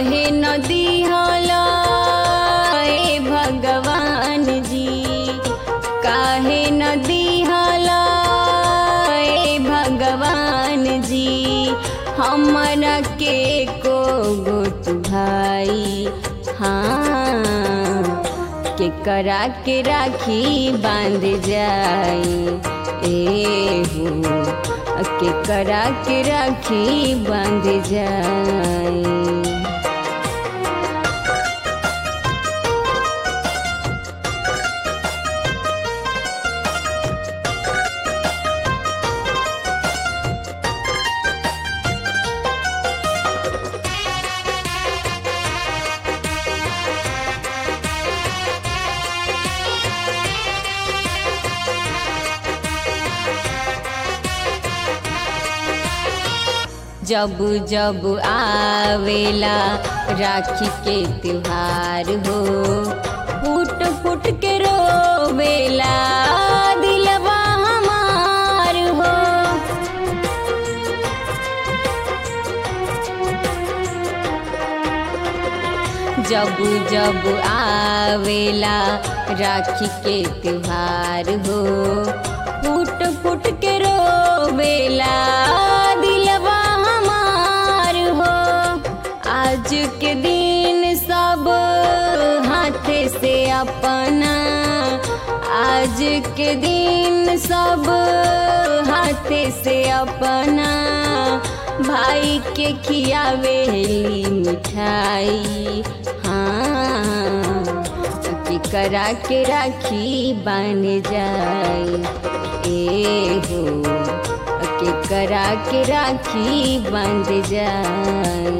काहे न दिहला ए भगवान जी काहे न दिहला ए भगवान जी हमरा के को गोट भाई हाँ के करा के राखी बांध जाई ए हो के करा के राखी बांध जाई जब जब आवेला राखी के त्योहार हो फूट फूट के रोवेला दिलवा हमार हो जब जब आवेला राखी के त्योहार हो फूट फूट के रोवेला दिलवा हमार हो आज के दिन सब हाथ से अपना आज के दिन सब हाथ से अपना भाई के खियावेली मिठाई हाँ कि करा के राखी बन जाए ए हो के करा के राखी बंध जाए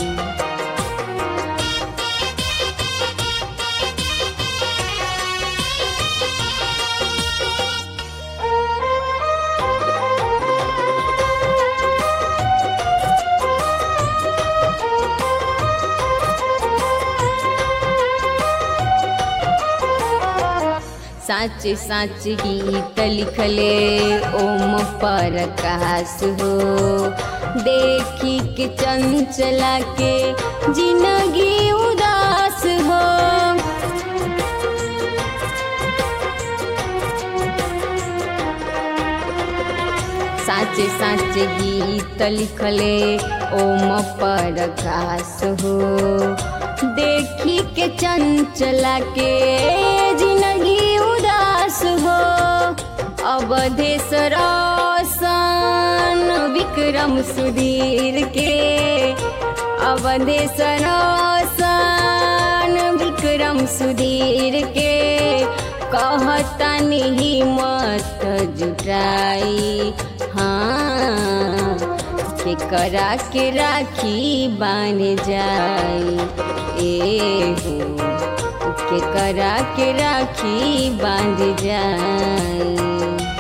साच साच गीत लिखले ओम पर कास हो देखी के चंचला के जिंदगी उदास हो साच साच गीत लिखले ओम पर कास हो देखी के चंचला के जिंदगी उदास हो अवधेश रोशन विक्रम सुधीर के अवधेश रोशन विक्रम सुधीर के कहतनी हिम्मत जुटाई हाँ के करा के राखी बान जाई ए हो के करा के राखी बांध जाई